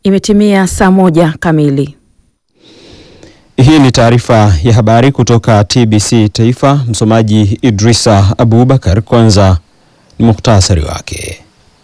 Imetimia saa moja kamili. Hii ni taarifa ya habari kutoka TBC Taifa. Msomaji Idrisa Abubakar. Kwanza ni muhtasari wake.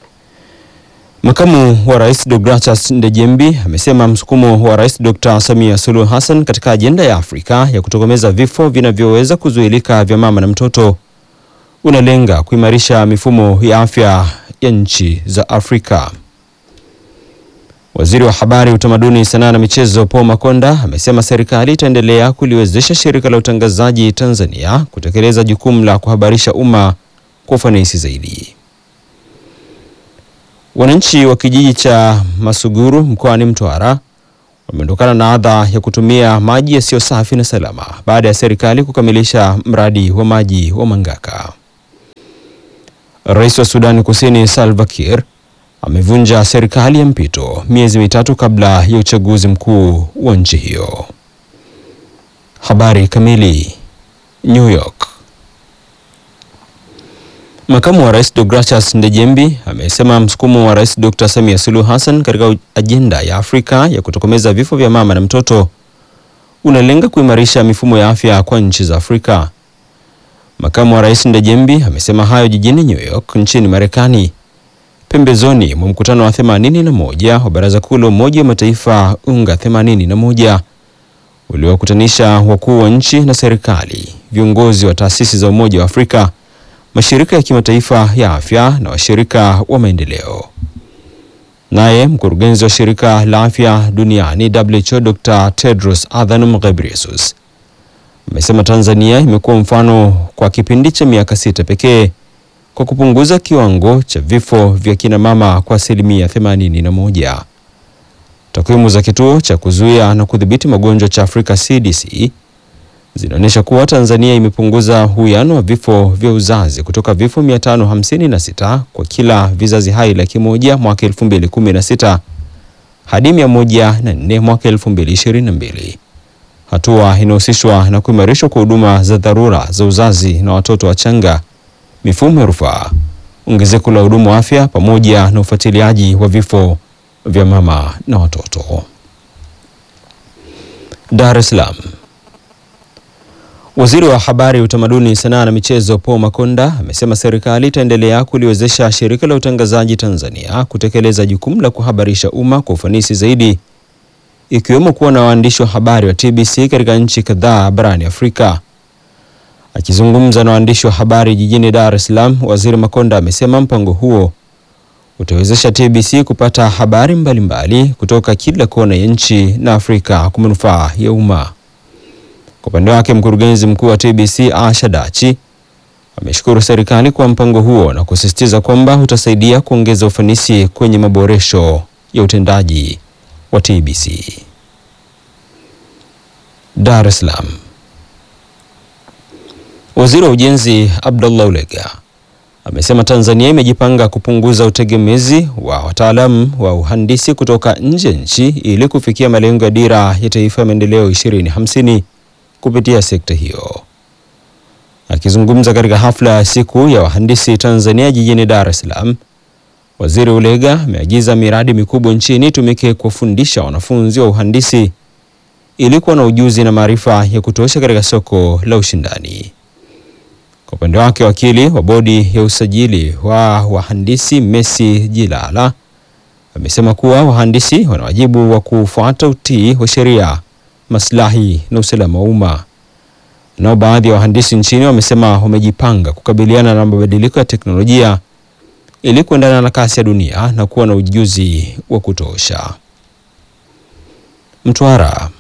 Makamu wa Rais Deogratias Ndejembi amesema msukumo wa Rais Dr. Samia Suluhu Hassan katika ajenda ya Afrika ya kutokomeza vifo vinavyoweza kuzuilika vya mama na mtoto unalenga kuimarisha mifumo ya afya ya nchi za Afrika. Waziri wa Habari, Utamaduni, Sanaa na Michezo Paul Makonda amesema serikali itaendelea kuliwezesha shirika la utangazaji Tanzania kutekeleza jukumu la kuhabarisha umma kwa ufanisi zaidi. Wananchi wa kijiji cha Masuguru mkoani Mtwara wameondokana na adha ya kutumia maji yasiyo safi na salama baada ya serikali kukamilisha mradi wa maji wa Mangaka. Rais wa Sudani Kusini Salva Kiir amevunja serikali ya mpito miezi mitatu kabla ya uchaguzi mkuu wa nchi hiyo. Habari kamili. New York. Makamu wa Rais Deogratias Ndejembi amesema msukumo wa Rais Dr. Samia Suluhu Hassan katika ajenda ya Afrika ya kutokomeza vifo vya mama na mtoto unalenga kuimarisha mifumo ya afya kwa nchi za Afrika. Makamu wa Rais Ndejembi amesema hayo jijini New York nchini Marekani pembezoni mwa mkutano wa 81 wa Baraza Kuu la Umoja wa Mataifa UNGA 81 uliowakutanisha wakuu wa nchi na serikali, viongozi wa taasisi za Umoja wa Afrika, mashirika ya kimataifa ya afya na washirika wa maendeleo. Naye mkurugenzi wa shirika la afya duniani WHO Dr. Tedros Adhanom Ghebreyesus amesema Tanzania imekuwa mfano kwa kipindi cha miaka sita pekee kwa kupunguza kiwango cha vifo vya kina mama kwa asilimia 81. Takwimu za kituo cha kuzuia na kudhibiti magonjwa cha Afrika CDC zinaonyesha kuwa Tanzania imepunguza uwiano wa vifo vya uzazi kutoka vifo 556 kwa kila vizazi hai laki moja mwaka 2016 hadi 104 mwaka 2022, hatua inahusishwa na kuimarishwa kwa huduma za dharura za uzazi na watoto wachanga mifumo ya rufaa, ongezeko la hudumu wa afya pamoja na ufuatiliaji wa vifo vya mama na watoto. Dar es Salaam. Waziri wa Habari, Utamaduni, Sanaa na Michezo Paul Makonda amesema serikali itaendelea kuliwezesha shirika la utangazaji Tanzania kutekeleza jukumu la kuhabarisha umma kwa ufanisi zaidi, ikiwemo kuwa na waandishi wa habari wa TBC katika nchi kadhaa barani Afrika. Akizungumza na waandishi wa habari jijini Dar es Salaam, Waziri Makonda amesema mpango huo utawezesha TBC kupata habari mbalimbali mbali kutoka kila kona ya nchi na Afrika kwa manufaa ya umma. Kwa upande wake, mkurugenzi mkuu wa TBC Asha Dachi ameshukuru serikali kwa mpango huo na kusisitiza kwamba utasaidia kuongeza ufanisi kwenye maboresho ya utendaji wa TBC. Dar es Salaam. Waziri wa Ujenzi Abdullah Ulega amesema Tanzania imejipanga kupunguza utegemezi wa wataalamu wa uhandisi kutoka nje ya nchi ili kufikia malengo ya Dira ya Taifa ya Maendeleo 2050 kupitia sekta hiyo. Akizungumza katika hafla ya siku ya wahandisi Tanzania jijini Dar es Salaam, Waziri Ulega ameagiza miradi mikubwa nchini itumike kuwafundisha wanafunzi wa uhandisi ili kuwa na ujuzi na maarifa ya kutosha katika soko la ushindani. Kwa upande wake wakili wa bodi ya usajili wa wahandisi Messi Jilala amesema kuwa wahandisi wana wajibu wa kufuata utii wa sheria, maslahi na usalama wa umma. Nao baadhi ya wahandisi nchini wamesema wamejipanga kukabiliana na mabadiliko ya teknolojia ili kuendana na kasi ya dunia na kuwa na ujuzi wa kutosha. Mtwara.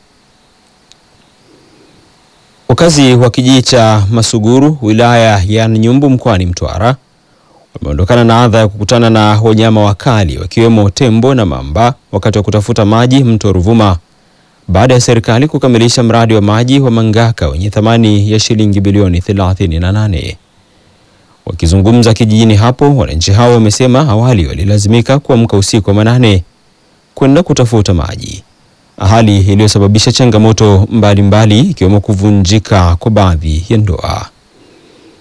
Wakazi wa kijiji cha Masuguru wilaya ya Nyumbu mkoani Mtwara wameondokana na adha ya kukutana na wanyama wakali wakiwemo tembo na mamba wakati wa kutafuta maji mto Ruvuma baada ya serikali kukamilisha mradi wa maji wa Mangaka wenye thamani ya shilingi bilioni 38. Wakizungumza kijijini hapo, wananchi hao wamesema awali walilazimika kuamka usiku wa manane kwenda kutafuta maji hali iliyosababisha changamoto mbalimbali ikiwemo kuvunjika kwa baadhi ya ndoa.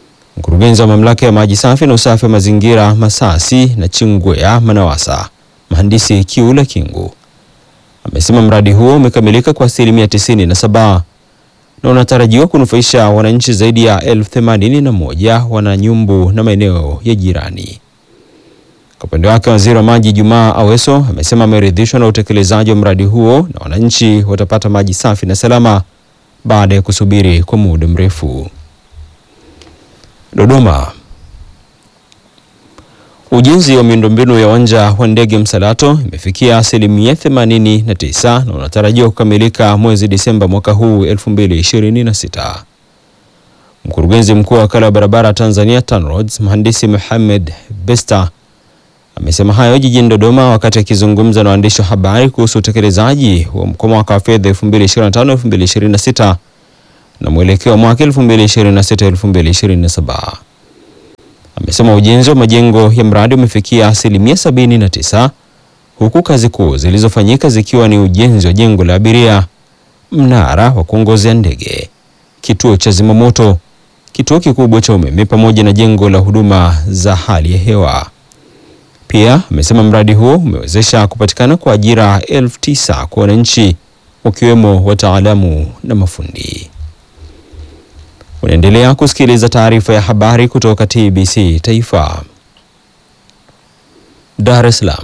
Mkurugenzi wa mamlaka ya maji safi na usafi wa mazingira Masasi na Chingwea Manawasa mhandisi Kiula Kingu amesema mradi huo umekamilika kwa asilimia tisini na saba na unatarajiwa kunufaisha wananchi zaidi ya elfu themanini na moja Wananyumbu na maeneo ya jirani. Kwa upande wake, waziri wa maji Jumaa Aweso amesema ameridhishwa na utekelezaji wa mradi huo na wananchi watapata maji safi na salama baada ya kusubiri kwa muda mrefu. Dodoma. Ujenzi wa miundombinu ya uwanja wa ndege Msalato imefikia asilimia 89 na unatarajiwa kukamilika mwezi Disemba mwaka huu 2026. Mkurugenzi mkuu wa wakala wa barabara Tanzania TANROADS mhandisi Mohamed Besta amesema hayo jijini Dodoma wakati akizungumza na waandishi wa habari kuhusu utekelezaji wa mwaka wa fedha 2025-2026 na mwelekeo wa mwaka 2026-2027. Amesema ujenzi wa majengo ya mradi umefikia asilimia 79 huku kazi kuu zilizofanyika zikiwa ni ujenzi wa jengo la abiria, mnara wa kuongozea ndege, kituo cha zimamoto, kituo kikubwa cha umeme pamoja na jengo la huduma za hali ya hewa. Pia amesema mradi huo umewezesha kupatikana kwa ajira elfu tisa kwa wananchi wakiwemo wataalamu na mafundi. Unaendelea kusikiliza taarifa ya habari kutoka TBC Taifa. Dar es Salaam.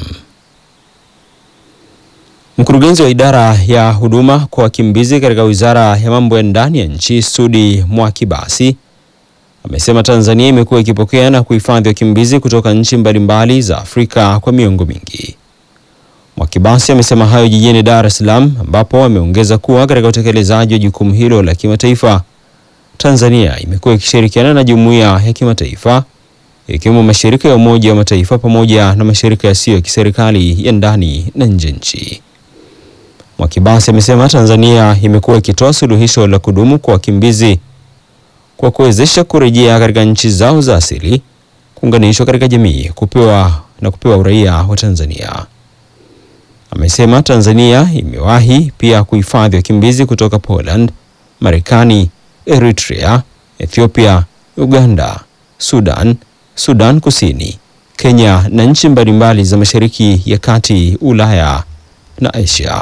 Mkurugenzi wa idara ya huduma kwa wakimbizi katika Wizara ya Mambo ya Ndani ya Nchi, Sudi Mwakibasi, amesema Tanzania imekuwa ikipokea na kuhifadhi wakimbizi kutoka nchi mbalimbali za Afrika kwa miongo mingi. Mwakibasi amesema hayo jijini Dar es Salaam ambapo ameongeza kuwa katika utekelezaji wa jukumu hilo la kimataifa Tanzania imekuwa ikishirikiana na jumuiya ya kimataifa ikiwemo mashirika ya Umoja wa Mataifa pamoja na mashirika yasiyo ya kiserikali ya ndani na nje nchi. Mwakibasi amesema Tanzania imekuwa ikitoa suluhisho la kudumu kwa wakimbizi kwa kuwezesha kurejea katika nchi zao za asili, kuunganishwa katika jamii, kupewa na kupewa uraia wa Tanzania. Amesema Tanzania imewahi pia kuhifadhi wakimbizi kutoka Poland, Marekani, Eritrea, Ethiopia, Uganda, Sudan, Sudan Kusini, Kenya na nchi mbalimbali za Mashariki ya Kati, Ulaya na Asia.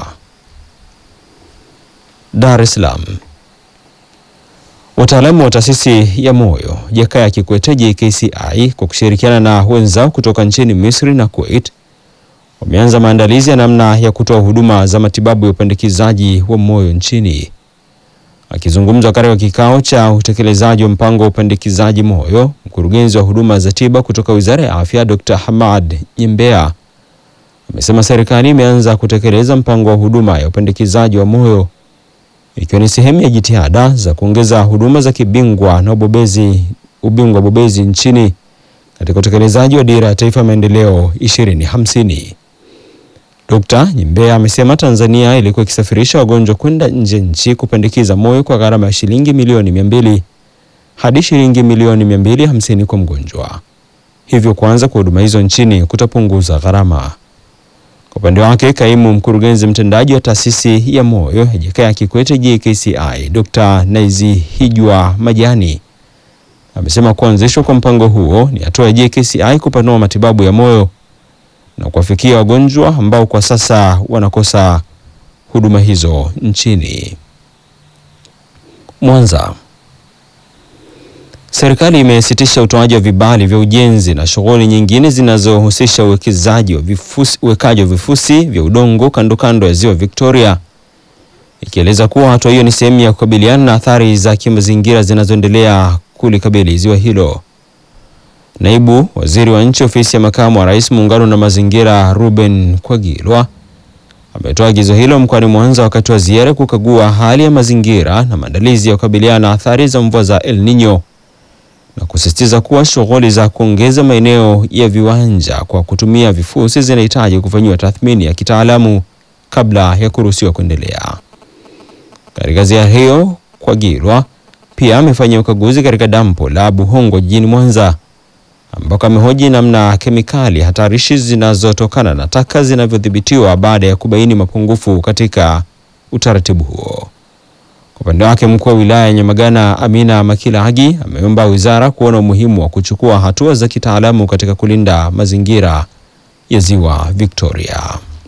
Dar es Salaam. Wataalamu wa taasisi ya moyo Jakaya Kikwete JKCI kwa kushirikiana na wenzao kutoka nchini Misri na Kuwait wameanza maandalizi ya namna ya kutoa huduma za matibabu ya upandikizaji wa moyo nchini. Akizungumza katika kikao cha utekelezaji wa mpango wa upandikizaji moyo, mkurugenzi wa huduma za tiba kutoka Wizara ya Afya Dr. Hamad Nyembea amesema serikali imeanza kutekeleza mpango wa huduma ya upandikizaji wa moyo ikiwa ni sehemu ya jitihada za kuongeza huduma za kibingwa na ubobezi ubingwa bobezi nchini katika utekelezaji wa dira ya taifa ya maendeleo 2050. Dr. Nyembea amesema Tanzania ilikuwa ikisafirisha wagonjwa kwenda nje nchi kupandikiza moyo kwa gharama ya shilingi milioni 200 hadi shilingi milioni 250 kwa mgonjwa. Hivyo kuanza kwa huduma hizo nchini kutapunguza gharama. Kwa upande wake, kaimu mkurugenzi mtendaji wa taasisi ya moyo ya Jakaya Kikwete JKCI, Dr. Naizihijwa Majani amesema kuanzishwa kwa mpango huo ni hatua ya JKCI kupanua matibabu ya moyo na kuwafikia wagonjwa ambao kwa sasa wanakosa huduma hizo nchini. Mwanza. Serikali imesitisha utoaji wa vibali vya ujenzi na shughuli nyingine zinazohusisha uwekezaji wa vifusi, uwekaji wa vifusi vya udongo kando kando ya Ziwa Victoria ikieleza kuwa hatua hiyo ni sehemu ya kukabiliana na athari za kimazingira zinazoendelea kulikabili ziwa hilo. Naibu Waziri wa Nchi Ofisi ya Makamu wa Rais Muungano na Mazingira Ruben Kwagilwa ametoa agizo hilo mkoani Mwanza wakati wa ziara kukagua hali ya mazingira na maandalizi ya kukabiliana na athari za mvua za El Nino na kusisitiza kuwa shughuli za kuongeza maeneo ya viwanja kwa kutumia vifusi zinahitaji kufanyiwa tathmini ya kitaalamu kabla ya kuruhusiwa kuendelea. Katika ziara hiyo, Kwagilwa pia amefanya ukaguzi katika dampo la Buhongwa jijini Mwanza ambako amehoji namna kemikali hatarishi zinazotokana na taka zinavyodhibitiwa baada ya kubaini mapungufu katika utaratibu huo. Kwa upande wake, mkuu wa wilaya ya Nyamagana Amina Makilagi ameomba wizara kuona umuhimu wa kuchukua hatua za kitaalamu katika kulinda mazingira ya Ziwa Victoria.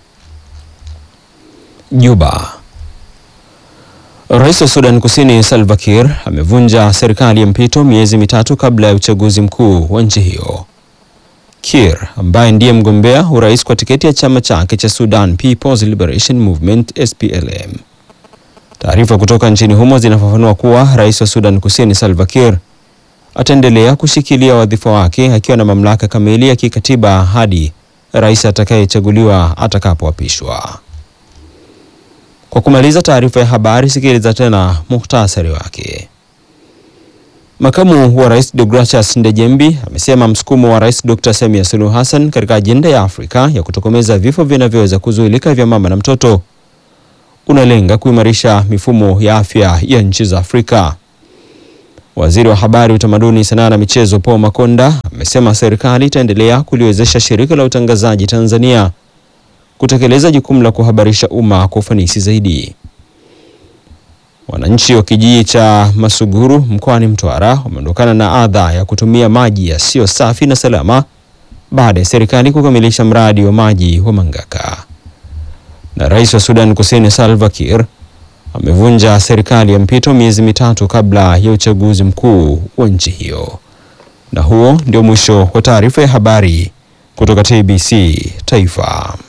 Juba. Rais wa Sudan Kusini Salva Kiir amevunja serikali ya mpito miezi mitatu kabla ya uchaguzi mkuu wa nchi hiyo. Kiir ambaye ndiye mgombea urais kwa tiketi ya chama chake cha Sudan People's Liberation Movement SPLM. Taarifa kutoka nchini humo zinafafanua kuwa rais wa Sudan Kusini Salva Kiir ataendelea kushikilia wadhifa wake akiwa na mamlaka kamili ya kikatiba hadi rais atakayechaguliwa atakapoapishwa. Kwa kumaliza taarifa ya habari, sikiliza tena muhtasari wake. Makamu wa rais Deogratias Ndejembi amesema msukumo wa rais Dr. Samia Suluhu Hassan katika ajenda ya Afrika ya kutokomeza vifo vinavyoweza kuzuilika vya mama na mtoto unalenga kuimarisha mifumo ya afya ya nchi za Afrika. Waziri wa Habari, Utamaduni, Sanaa na Michezo Paul Makonda amesema serikali itaendelea kuliwezesha shirika la utangazaji Tanzania kutekeleza jukumu la kuhabarisha umma kwa ufanisi zaidi. Wananchi wa kijiji cha Masuguru mkoani Mtwara wameondokana na adha ya kutumia maji yasiyo safi na salama baada ya serikali kukamilisha mradi wa maji wa Mangaka. Na rais wa Sudan Kusini Salva Kiir amevunja serikali ya mpito miezi mitatu kabla ya uchaguzi mkuu wa nchi hiyo. Na huo ndio mwisho wa taarifa ya habari kutoka TBC Taifa.